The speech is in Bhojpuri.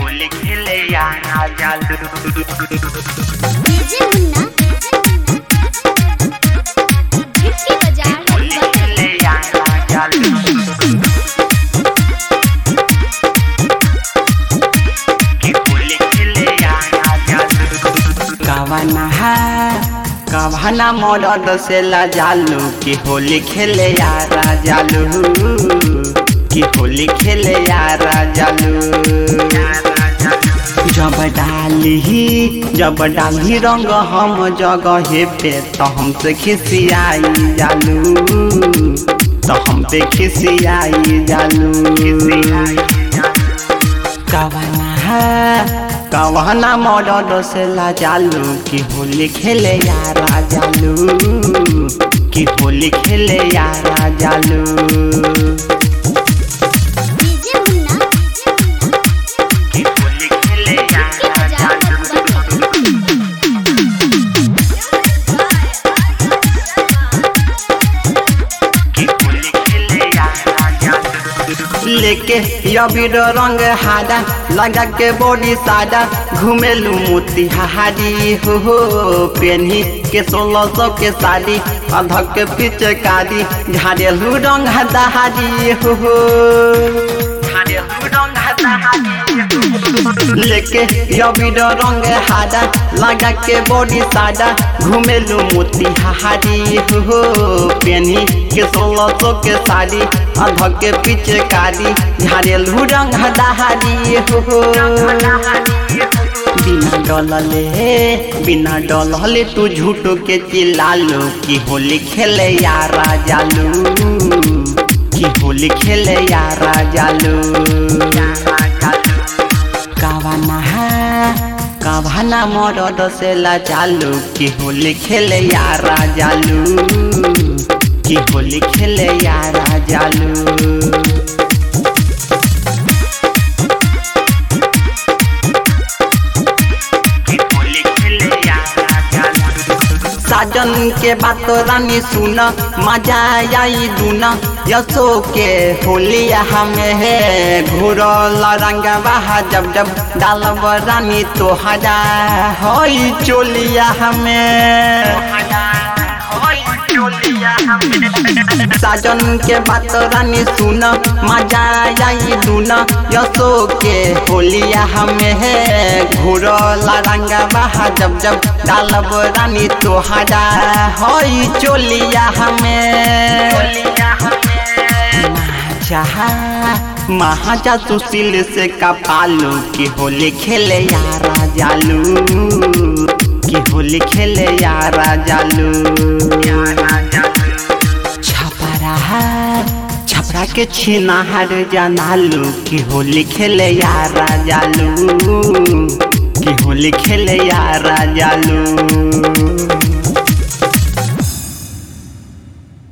होली खेले यारा जालू डीजे मुन्ना गिफ्टी बाजार होली खेले यारा जालू कि होली खेले यारा जालू कवना है कवना मरद से ला जालू कि होली खेले यारा जालू कि होली खेले यारा जालू जब डाली जब डाली रंग हम जगह पे तो हमसे खिसियाई जालू तो हम पे खिसियाई जालू कवना है कवना मरद से ला जालू कि होली खेले यारा जालू कि होली खेले यारा जालू डीजे मुन्ना कि होली खेले गिफ्टी यारा बाजार जालू कि होली खेले यारा जालू लेके अबीर रंग हादा लगा के बॉडी सादा घुमेलू मोतिहारी हो हो पेन्ही के सोलह सौ के साड़ी अधक के पीछे कारी झाड़ेलू रंग दहारी हो हो झाड़ेलू रंग दहारी लेके अबीर रंग हादा लगा के बॉडी सादा घुमेलू मोतिहारी हो पेन्ही के सोलह सौ के साड़ी अधक के पीछे कारी झाड़ेलू रंग दहारी हो बिना डलले बिना डलले तू झूठो के चिल्लालू कि होली खेले यारा जालू कि होली खेले यारा जालू कावाना है कावाना मरद से ला चालू कि होली खेले यारा जालू कि होली खेले यारा जालू साजन के बात रानी सुन मजा आई दून यसो के होली हमें है घूरल रंग बहा जब जब डालब रानी तो हजा हई चोलिया हमें साजन के बात रानी सुन मजा आई दून यसो के होलिया हमें है घूरल रंग बहा जब जब डालब रानी तो हजा हई चोलिया हमें चाहा महाजा सुशील से कपालू कि होली खेले यारा जालू कि होली खेले यारा जालू छपरा छपरा के छिनाहर जनालू कि होली खेले यारा जालू कि होली खेले यारा जालू